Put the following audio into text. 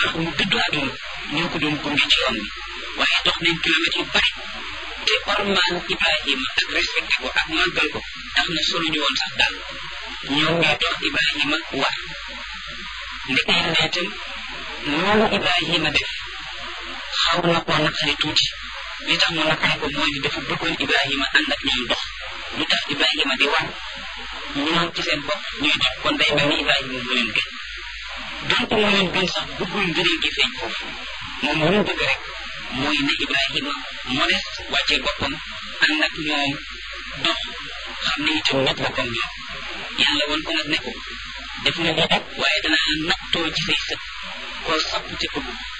tax mu dëddu àdduna ñoo ko doon gunge ci yoon bi waaye dox nañ kilomètres yu bari te ormaan Ibrahima ak respecté ko ak màggal ko tax na soluñu woon sax daal ñoom ñoo dox Ibrahima war ndeke yàlla itam loolu Ibrahima def xaw na koo naqari tuuti li tax mu naqari ko mooy ni dafa bëggoon Ibrahima ànd ak ñoom dox lu tax Ibrahima di war ñoom ci seen bopp ñuy dox kon day mel ni Ibrahima moo leen gën donte moo leen gën sax bëggul ngëneel gi feeñ foofu moom lu mu bëgg rek mooy ne Ibrahima modeste wàccee boppam ànd ak ñoom dox xam ne itam nit la comme ñoom yàlla woon ko nag ne ko def nga lii rek waaye danaa nattoo ci say sët koo sapp te bëgg